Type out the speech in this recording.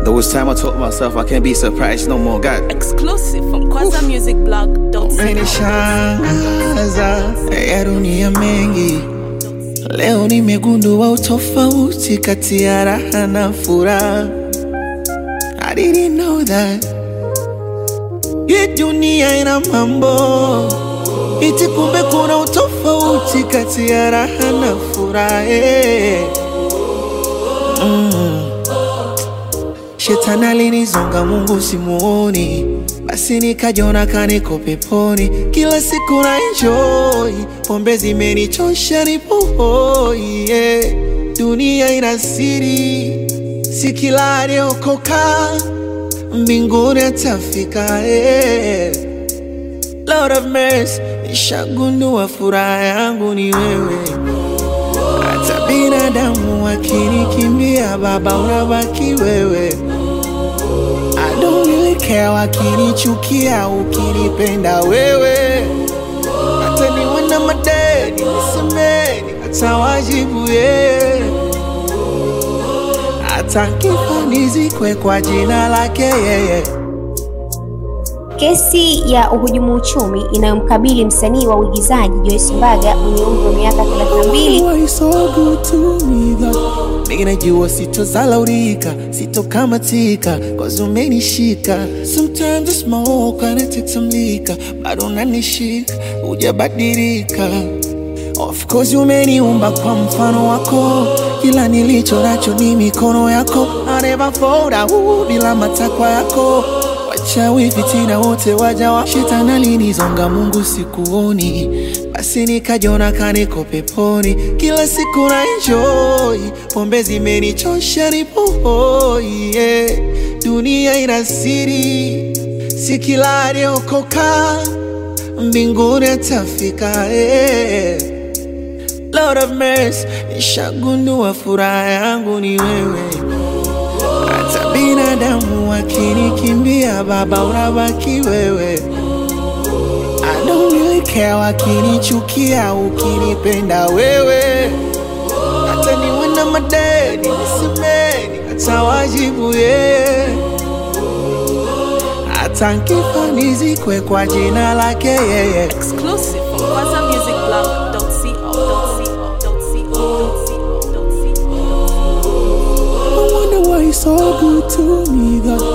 There was time I told myself I can't be surprised no more. God, Exclusive from KwanzaMusicBlog.co. umenishangaza ya dunia mengi. Leo nimegundua utofauti kati ya raha na furaha. I didn't know that. Hii dunia ina mambo iti, kumbe kuna utofauti kati ya raha na furaha. eh. Shetani alinizonga, Mungu simuoni, basi nikajiona kaniko peponi. Kila siku na enjoy, pombe zimenichosha, nipo hoi yeah. Dunia ina siri, si kila aliyokoka mbinguni atafika yeah. Lord of mercy, nishagundua furaha yangu ni wewe hata binadamu wakinikimbia, Baba unabaki wewe. I don't really care wakinichukia, ukinipenda wewe. Hata niwe na madeni nisemeni, hata wajibu yeye, hata nkifa nizikwe kwa jina lake yeye. Kesi ya uhujumu uchumi inayomkabili msanii wa uigizaji Joyce Mbaga mwenye umri wa miaka 32 Why so good to me God Mimi najua sitozalaulika, sitokamatika Cause umenishika Sometimes I smoke and I take some liquor Bado unanishika, hujabadilika Of course umeniumba kwa mfano wako Kila nilicho nacho ni mikono yako I never fold out bila matakwa yako Wachawi fitina wote waja wa shetani alinizonga, Mungu sikuoni, basi nikajiona kaniko peponi. Kila siku na enjoy, pombe zimenichosha, nipo hoi yeah. Dunia ina siri, si kila aliyokoka mbinguni atafika yeah. Lord of mercy, nishagundua furaha yangu ni wewe hata binadamu wakinikimbia, Baba unabaki wewe. I don't really care wakinichukia, ukinipenda wewe. Hata niwe na madeni nisemeni, hata wajibu yeye, hata nkifa nizikwe kwa jina lake yeye. Exclusive from KwanzaMusicBlog.co.co.co.co. I wonder why you're so good to me, God.